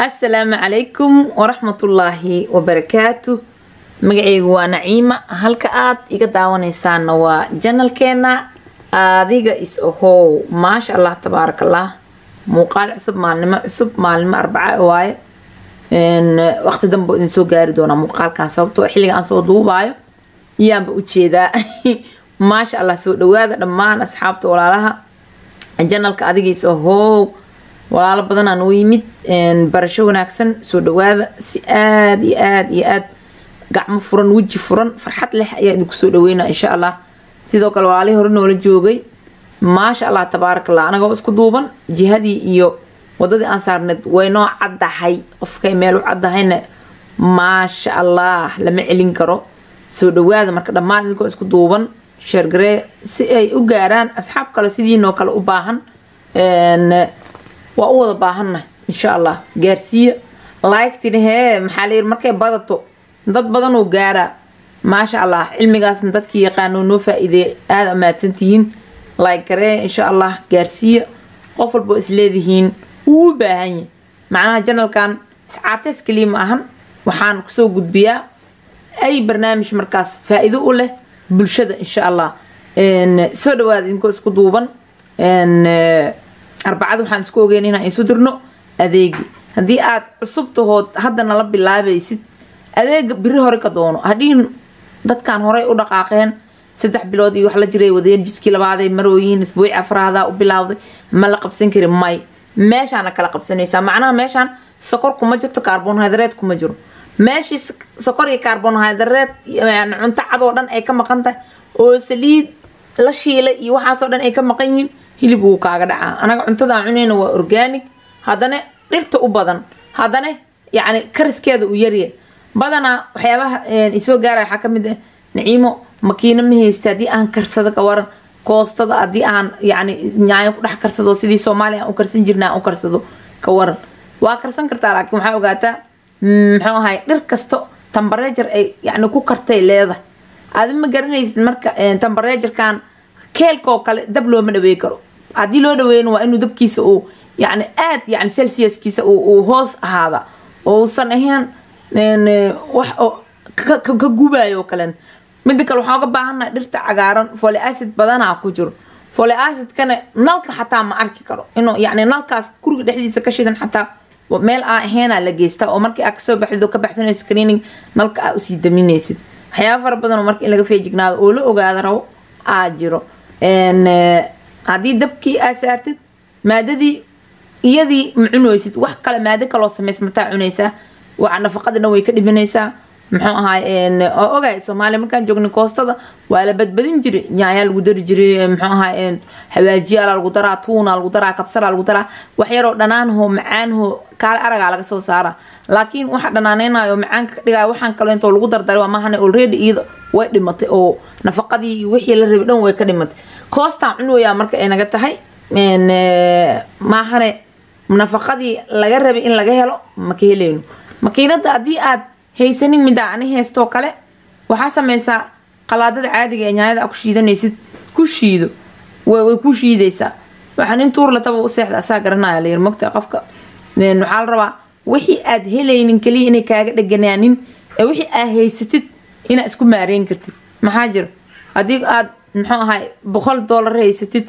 asalaamu calaykum waraxmatullaahi wabarakaatu magacaygu waa naciima halka aad iga daawanaysaana waa janalkeena adiga is ahow maasha allah tabaaraka allah muuqaal cusub maalnimo cusub maalnimo arbaca waaye waqti danbe idin soo gaari doonaa muuqaalkan sababtoo xilliga aan soo duubaayo iyaanba ujeedaa maasha allah soo dhawaada dhammaan asxaabta walaalaha janalka adiga is ahow walaalo badanaa noo yimid barasho wanaagsan soo dhawaada si aada iyo aada iyo aada gacmo furan weji furan farxad leh ayaa idinku soo dhaweynaa insha allah sidoo kale walaalihii hore noola joogay maasha allah tabaaraka allah anagoo isku duuban jihadii iyo wadadii aan saarneed way noo caddahay qofkay meel u caddahayna maasha allah lama celin karo soo dhawaada marka dhammaan idinkoo isku duuban sheergaree si ay u gaaraan asxaab kale sidiinoo kale u baahan waa u wada baahanna insha allah gaarsiiya laygtina hee maxaa layiri markay badato dad badan oo gaaraa maasha allah cilmigaasna dadkii yaqaano noo faa-iideey aada amaadsantihiin like garee insha allah gaarsiiya qof walboo isleedihiin wuu u baahan yahay macnaha janalkan iscaateys kaliya ma ahan waxaan kusoo gudbiyaa ay barnaamij markaas faa-iido u leh bulshada insha allah soo dhawaada idinkoo isku duuban arbacada waxaan isku ogeyn inaan isu dirno adeegi haddii aad cusub tahood hadda nala bilaabaysid adeega biri hore ka doono hadhiin dadkan horey u dhaqaaqeen saddex bilood iyo wax la jiray wadeen jiskii labaaday marooyin isbuuci afraada u bilaawday ma la qabsan kari may meeshaana kala qabsanaysaa macnaha meeshaan sokor kuma jirto carbonhydreed kuma jiro meeshii sokor iyo carbonhydreed cunto cad oo dhan ay ka maqan tahay oo saliid la shiilay iyo waxaasoo dhan ay ka maqan yihiin hilib wuu kaaga dhacaa anaga cuntada aan cunayna waa organic haddana dhirta u badan haddana yacni kariskeeda u yaryahay badanaa waxyaabaha isoo gaaraya waxaa ka mid ah naciimo makiino ma haysta haddii aan karsado ka waran koostada haddii aan yacni nyaayo ku dhex karsado sidii soomaaliya aan u karsan jirna aan u karsado ka waran waa karsan kartaa laakiin waxaa ogaataa muxuu ahay dhir kasto tambareejar ay yacni ku kartay leedahay aadi ma garanaysid marka tambareejarkan keelkaoo kale dab looma dhaweey karo haddii loo dhaweeyna waa inuu dabkiisa uu yani aad yani celsiuskiisa uu hoos ahaada oo uusan ahayn wax ka gubayo oo kale mida kale waxaan uga baahannaha dhirta cagaaran foli acid badanaa ku jiro foli acidkana nalka xataa ma arki karo inuu yani nalkaas guriga dhexdiisa ka shidan xataa meel aan ahaynaa la geystaa oo markii aad kasoo baxdid oo ka baxsanaysid screening nalka aa usii daminaysid waxyaaba fara badan oo marka in laga feejignaado oo la ogaada rabo aa jiro haddii dabkii aa saartid maadadii iyadii ma cunaysid wax kale maado kaloo samaysmataa cunaysaa waa nafaqada dhan way ka dhimanaysaa muxuu ahaay oo ogahay soomaaliya markaan joognay koostada waa la badbadin jiray nyaayaa lagu dari jiray muxuu ahaay hawaajiyaala lagu daraa tuuna lagu daraa kabsara lagu daraa wax yaroo dhanaanho macaanho kaale aragaa laga soo saara laakiin waxa dhanaaneynayo macaanka ka dhigaya waxaan kale intoo lagu dardaray waa maahane already iyada way dhimatay oo nafaqadii iyo wixii la rabay dhan way ka dhimatay koostaan cunoyaa marka ay naga tahay maahane nafaqadii laga rabay in laga helo ma ka heleyno makiinada haddii aad haysanin middaa ani heystoo kale waxaa sameysaa qalaadada caadiga ee nyaayada a ku shiidanaysid ku shiido way ku shiidaysaa waxaan in tuur lataba u seexda asaa garanaya layir mogta qofka waxaa la rabaa wixii aad helaynin kaliya inay kaaga dheganaanin ee wixii aad haysatid inaad isku maareyn kartid maxaa jira haddii aad muxuu ahay boqol doolar haysatid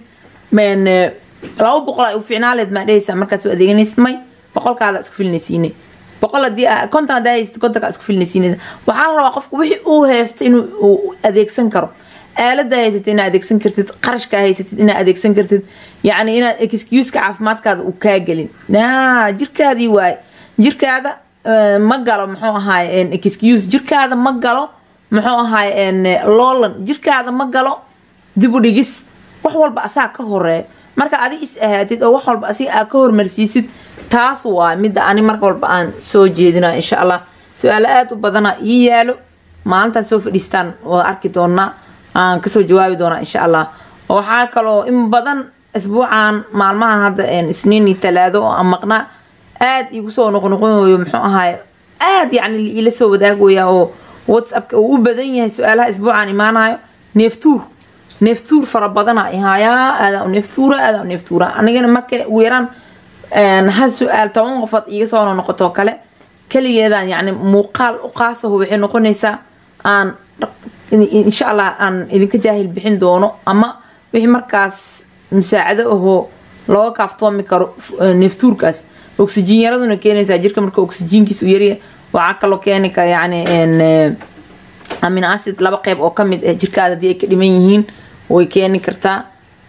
laba boqol ay u ficnaaleed maa dhehaysaa markaas adeeganaysid may boqolkaada isku filinaysiinay boqol hadii konton hadaa haysatid kontonkaa isku filinaysiinaysa waxaa la rabaa qofka wixii uu haysta inuu adeegsan karo aalada haysatid inaad adeegsan kartid qarashkaa haysatid inaad adeegsan kartid yacni inaad excuuska caafimaadkaada uu kaa gelin jirkaadii waaye jirkaada ma galo muxuu ahaay excuse jirkaada ma galo muxuu ahaay loolan jirkaada ma galo dib u dhigis wax walba asaa ka horeeya marka adi is ahaatid oo wax walba asiga aa ka hormarsiisid taas waa midda ani marka walba aan soo jeedina insha allah su-aalo aada u badana ii yaalo maalintaan soo fadhiistaan waa arki doonaa aan kasoo jawaabi doonaa insha allah waxaa kaloo in badan isbuucan maalmaha hadda isniin iyo talaado oo aan maqnaa aada igu soo noqnoqonayo muxuu ahaay aada yacni iila soo wadaagaya oo whatsappka uu u badan yahay su-aalaha isbuucan imaanayo neeftuur neeftuur fara badana ihaayaa aada neeftuura aada neeftuura anigana marka ugu yaraan hal su-aal toban qofood iga soo noqotoo kale keligeedaan yacni muuqaal u qaasaho waxay noqonaysaa aan insha allah aan idinka jaahil bixin doono ama wixii markaas musaacado ahoo looga kaaftoomi karo neeftuurkaas oxygen yaraduna keenaysaa jirka marka oxygenkiisa u yarya waxaa kaloo keeni kara yacni amino acid laba qeyb oo kamid ah jirkaada haddii ay ka dhiman yihiin way keeni kartaa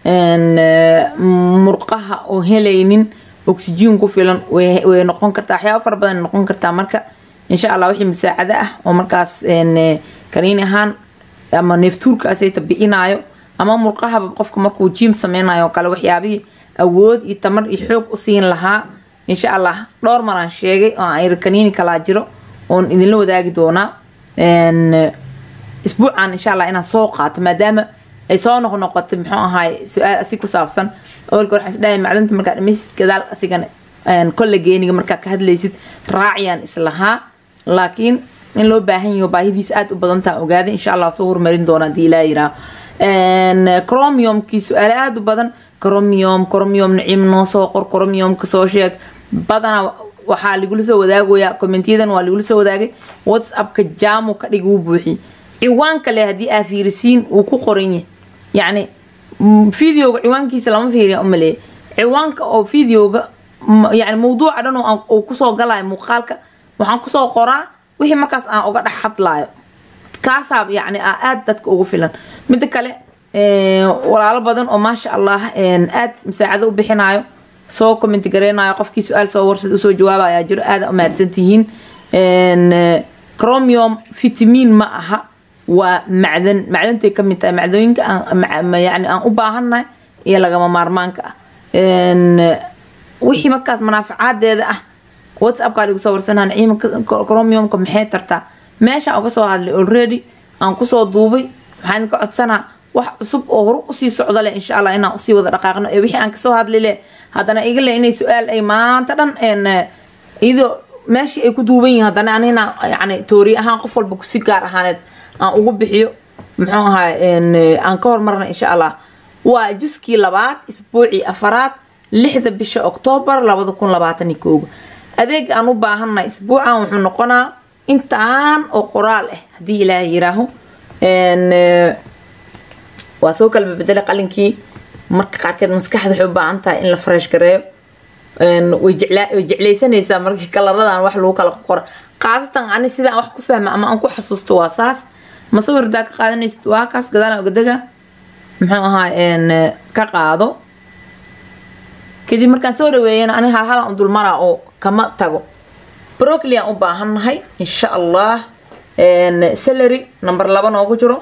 murqaha oo helaynin oxygen ku filan way noqon kartaa waxyaaba fara badan noqon kartaa marka insha allah wixii musaacado ah oo markaas kaniin ahaan ama neeftuurkaasay tabicinaayo ama murqahaba qofka markuu jiim sameynayo oo kale waxyaabihii awood iyo tamar iyo xoog u siin lahaa insha allah dhowr maraan sheegay oo aan kaniini kalaa jiro oon idinla wadaagi doonaa isbuucan insha allah inaan soo qaato maadaama ay soo noqnoqotay muxuu ahaay su-aal asig ku saabsan awalka waxaan isdhahay macdanta markaa dhamaysid gadaal asigan kolle geeniga markaa ka hadlaysid raaciyaan islahaa laakiin in loo baahan yaho baahidiis aada u badantaa ogaaday insha allah soo hormarin doona hadii ilaa yiraaho cromiumkii su-aale aada u badan cromium cromium naciim noo soo qor cromiumka soo sheeg badana waxaa lagula soo wadaagayaa commentyadan waa lagula soo wadaagay whatsappka jaamu ka dhig wuu buuxi ciwaan kale haddii aa fiirisiin wuu ku qoran yahay yacni videoga ciwaankiisa lama fiiriya umaleeya ciwaanka oo videoga yani mawduuca dhan uu kusoo galayo muuqaalka waxaan kusoo qoraa wixii markaas aan uga dhex hadlaayo kaasaa yacni aa aada dadka ugu filan midda kale walaalo badan oo maasha allah aada musaacado u bixinayo soo commenti gareynayo qofkii su-aal soo warsad usoo jawaabayaa jiro aada umahadsan tihiin cromium vitamin ma aha waa macdan macdantay ka mid tahay macdooyinka yani aan u baahannahay iyo lagama maarmaanka ah wixii markaas manaaficaadeeda ah whatsappkaa lagu soo warsanaa ciimanka cromiumka maxay tartaa meeshaan uga soo hadlay already aan kusoo duubay waxaan idinka codsanaa wax cusub oo horu usii socda leh insha allah inaan usii wada dhaqaaqno ee wixii aan kasoo hadli leh haddana iga leh inay su-aal ay maanta dhan iyadoo meeshii ay ku duuban yihiin haddana anina yani toori ahaan qof walba si gaar ahaaneed aan ugu bixiyo muxuu ahaa aan ka hormarna insha allah waa juskii labaad isbuucii afaraad lixda bisha oktoobar labada kun labaatan iyo kooga adeeg aan u baahanna isbuucan wuxuu noqonaa intaan oo qoraal ah haddii ilaahay yiraaho waa soo kala bedela qalinkii marka qaarkeed maskaxda waxay u baahan tahay in la fresh gareeyo way jeclaysanaysaa markii kalaradan wax lagu kala qora khaasatan ani sidaan wax ku fahma ama aan ku xasuusto waa saas masawirdaa ka qaadanaysid waa kaas gadaala ogadega muxuu ahaa ka qaado kadib markaan soo dhaweeyana ani halhalaan u dulmaraa oo kama tago brocli aan u baahannahay insha allah salary number laba noogu jiro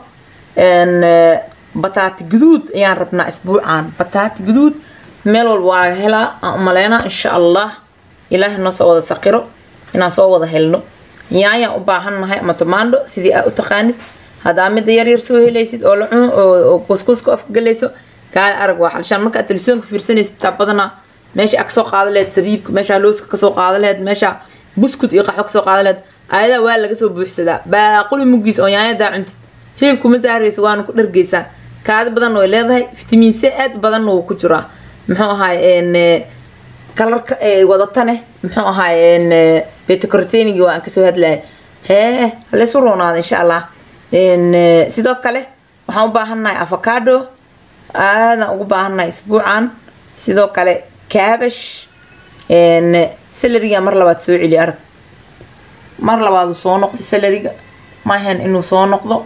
bataati guduud ayaan rabnaa isbuucan bataati guduud meel walba waa laga helaa aan umaleynaa insha allah ilaahay noo soo wada saqiro inaan soo wada helno yaayaan u baahannahay ama tomaando sidii aa u taqaanid haddaa mida yaryar soo helaysid oo la cuno oo kuskuska afka galayso kaale arag waa xalshaan markaa telefisoonka fiirsanaysid taa badanaa meesha aa kasoo qaada laheyd sabiibka meesha looska kasoo qaada laheyd meesha buskud iyo qaxwo kasoo qaada laheyd ayadaa waa laga soo buuxsadaa baaquli mugiis oo yaanyadaa cuntid hilibkuma saaraysa waana ku dhargeysaa kaadi badanna way leedahay fitamiin c aad badanna wuu ku jiraa muxuu ahaay kalarka ay wadatane muxuu ahaay betacortenigi waa aan kasoo hadlaya hee halaysu roonaada insha allah sidoo kale waxaan u baahannahay avocado aadaan ugu baahannahay isbuucan sidoo kale cabash salariga mar labaad soo celi arag mar labaad uu soo noqdo salariga maahan inuu soo noqdo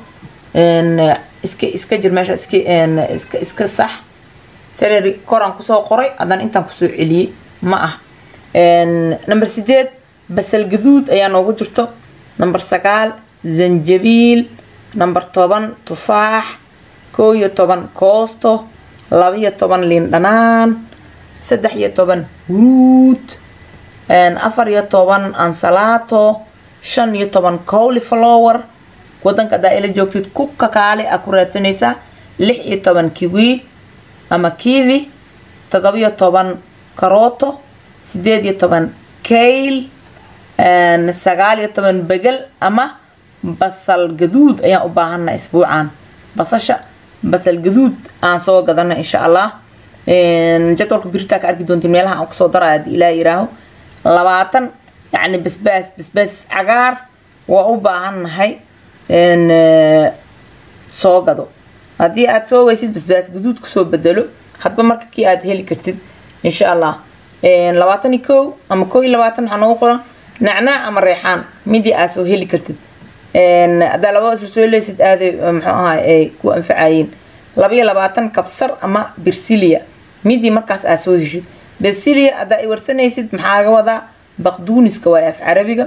iska iska jir meesha iska iska iska sax salary koraan kusoo qoray haddana intaan kusoo celiyey ma ah number sideed basal gaduud ayaa noogu jirto number sagaal zanjabiil number toban tufaax koo iyo toban koosto laba iyo toban liin dhanaan saddex iyo toban huruud afar iyo toban ansalaato shan iyo toban cauliflower wadanka hadaa ila joogtid ku kakaale aa ku raadsanaysaa lix iyo toban kiwi ama kiwi todobiyo toban karooto sideed iyo toban kayl sagaal iyo toban begel ama basal gaduud ayaan u baahanna isbuucan basasha basal gaduud aan soo gadana insha allah jadwalka biritaa ka arki doontiin meelaha aan kusoo daraya haddii ilaa yiraaho labaatan yacni basbaas basbaas cagaar waa u baahannahay soo gado haddii aad soo weysid basbaas guduud kusoo bedelo hadba marka kii aad heli kartid insha allah labaatan iyo kow ama kow iyo labaatan waxaa noogu qoran nacnaac ama reexaan midii aad soo heli kartid haddaa labada isla soo heleysid aaday muxuu ahaa ay ku anfacayiin laba iyo labaatan kabsar ama birsilia midii markaas aad soo heshid birsilia haddaa ay warsanaysid maxaa laga wadaa baqduuniska waa af carabiga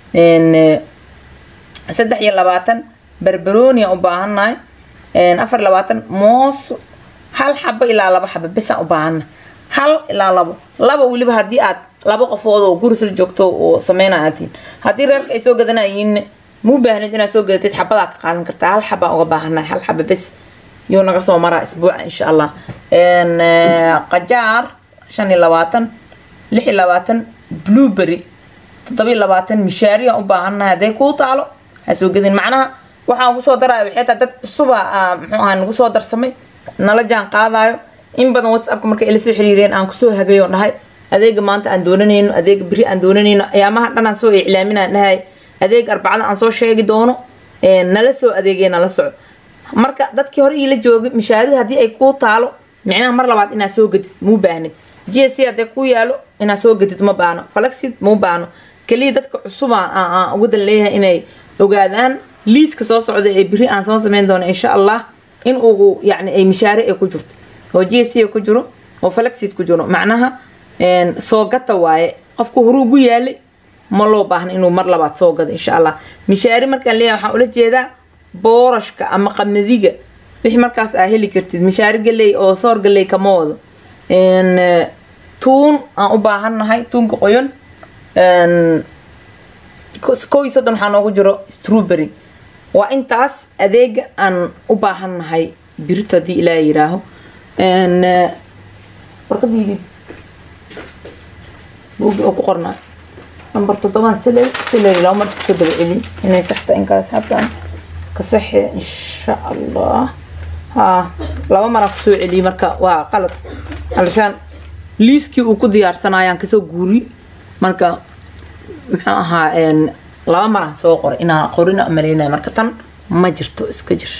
saddex iyo labaatan barbaronia u baahannahay afar iyo labaatan moos hal xabo ilaa laba xabo besaan u baahannahay hal ilaa labo laba weliba haddii aad laba qofood oo gurisla joogto oo sameynaa aad tihiin haddii reerka ay soo gadanayiin muu baahnid inaad soo gadatid xabadaa ka qaadan kartaa hal xabaa uga baahannahay hal xaba bes yuu naga soo maraa isbuuca insha allah qajaar shan iyo labaatan lix iyo labaatan blueberry toddoba iyo labaatan mishaariyan u baahannahay hadday kuu taalo ha soo gadin macnaha waxaan kusoo daraayo waxay tahay dad cusuba muxuu ahaa nagu soo darsamay nala jaan qaadaayo in badan whatsappka markay ila soo xiriireen aan kusoo hagayo dhahay adeega maanta aan doonanayno adeega beri aan doonanayno ayaamaha dhan aan soo iclaaminaan dhahay adeega arbacada aan soo sheegi doono nala soo adeegay nala soco marka dadkii hore iila joogay mishaarida haddii ay kuu taalo micnaha mar labaad inaad soo gadid muu baahnid g s c haddee kuu yaalo inaad soo gadid ma baano falaxid muu baano keliya dadka cusuba aan uga dan leeyahay inay ogaadaan liiska soo socda ee beri aan soo sameyn doono insha allah in uu yacni ay mishaare ay ku jirto oo g s c ku jiro oo falaxid ku jiro macnaha soo gata waaye qofku horuu ugu yaalay ma loo baahna inuu mar labaad soo gado insha allah mishaari markaan leeyahay waxaan ula jeedaa boorashka ama qamadiga wixii markaas aa heli kartid mishaari galey oo soor galey kama wado tuun aan u baahannahay tuunka qoyan kow iyo soddon waxaa noogu jiro strawberry waa intaas adeega aan u baahannahay birito haddii ilaa yiraaho warqadiidii buugi oo ku qornaa number toddobaan silay silay laba mar kusoo daba celin inay saxta in kale saabtaan ka saxe insha allah haa laba maraa kusoo celiyey marka waa qalad alshaan liiskii uu ku diyaarsanayaan kasoo guuri marka muxuu ahaa laba maraan soo qoray inaa qorina maleynaya marka tan ma jirto iska jir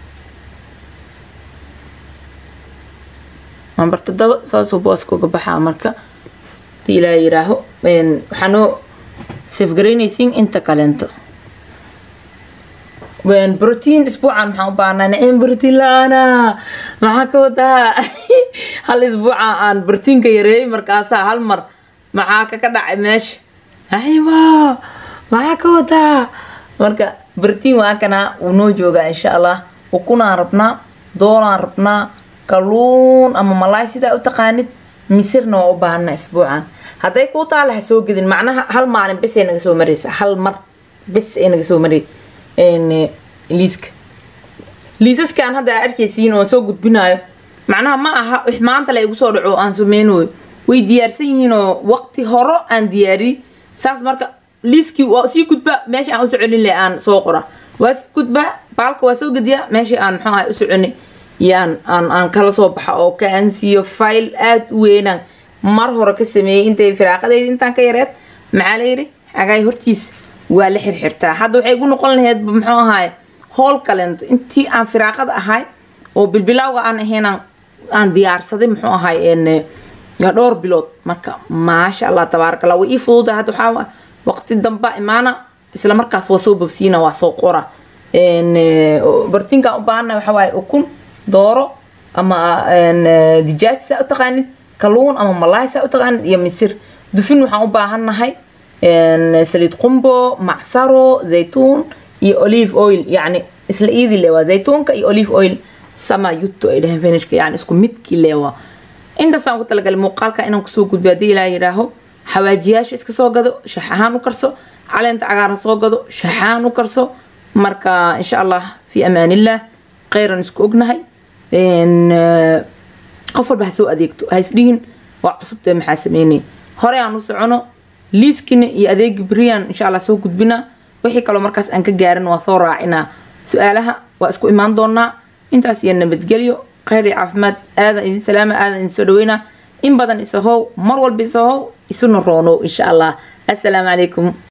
number toddoba saasuu booska uga baxaa marka hadii ilaa yiraaho waxaa noo safgaraynaysiin inta kaleento brotiin isbuucan maxaan u baahnaa nacim brotiin la-aana maxaa ka wadaa hal isbuuca aan brotiinka yareeyay markaasaa hal mar maxaa kaka dhacay meesha aywa maxaa ka wadaa marka brotiin waa kana wuu noo joogaa insha allah ukunaan rabnaa doolaan rabnaa kaluun ama malaay sidaa u taqaanid misirna waa u baahanaa isbuucan hadday kuu taala ha soo gedin macnaha hal maalin bes ay naga soo maraysa hal mar bes ay naga soo maray liiska liisaskaan hadda aa arkaysiin oo soo gudbinaayo macnaha ma aha wix maanta la igu soo dhaco aan sameynooyo way diyaarsan yihiin oo waqti horo aan diyaariyey saas marka liiskii waa sii gudbaa meesha aan u soconin le aan soo qora waa sii gudbaa baalka waa soo gediyaa meeshii aan muxuu ahay u soconay yaan aan aan kala soo baxa oo ka ansiiyo file aada u weynaan mar hore ka sameeyey intay firaaqadayda intaan ka yareed maxaa la yidhi xagaay hortiis waa la xirxirtaa hadda waxay igu noqon lahayd muxuu ahaay howl kalento intii aan firaaqada ahay oo bilbilawga aan ahayn aan diyaarsaday muxuu ahaay dhowr bilood marka maasha allah tabaaraka allah way ii fududa hadda waxaa waqti damba imaana isla markaas waa soo babsiina waa soo qora bartinkaan u baahana waxa waaye ukun dooro ama dijaaj saa u taqaanid kaluun ama malaay saa u taqaanid iyo misir dufin waxaan u baahannahay saliid qumbo macsaro zaytuun iyo olive oil yacni isla iidii leewaa zaytuunka iyo olive oil sama yutto ay dhaheen finishka yani isku midkii leewaa intaasaan ku talagalay muuqaalka inaan kusoo gudbo haddii ilaa yidhaaho xawaajiyaasha iska soo gado shax ahaan u karso caleenta cagaaran soo gado shax ahaan u karso marka insha allah fi amaanillah khayran isku ognahay qof walba ha soo adeegto ha isdhihin waa cusubtee maxaa sameynay hore aan u socono liiskina iyo adeegi beriyan insha allah soo gudbinaa wixii kaloo markaas aan ka gaarin waa soo raacinaa su-aalaha waa isku imaan doonaa intaas iyo nabadgelyo khayr iyo caafimaad aadan idin salaama aadan idin soo dhaweyna in badan isahow mar walba isahow isuna roonow insha allah assalaamu calaykum